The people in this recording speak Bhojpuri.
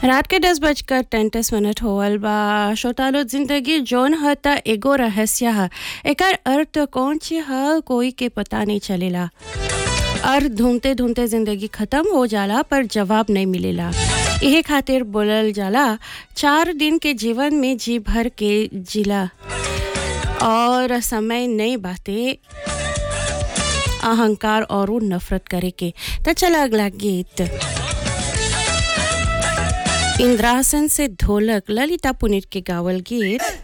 रात के दस बजकर तैंतीस मिनट होवल बा श्रोतालो जिंदगी जौन ह त एगो रहस्य ह एकर अर्थ कौन ची ह कोई के पता नहीं चलेला अर्थ ढूंढते ढूंढते जिंदगी खत्म हो जाला पर जवाब नहीं मिलेला यही खातिर बोलल जाला चार दिन के जीवन में जी भर के जिला और समय नहीं बाते अहंकार और नफरत करे के तो चला अगला गीत इंद्रासन से ढोलक ललिता पुनित के गावल गीत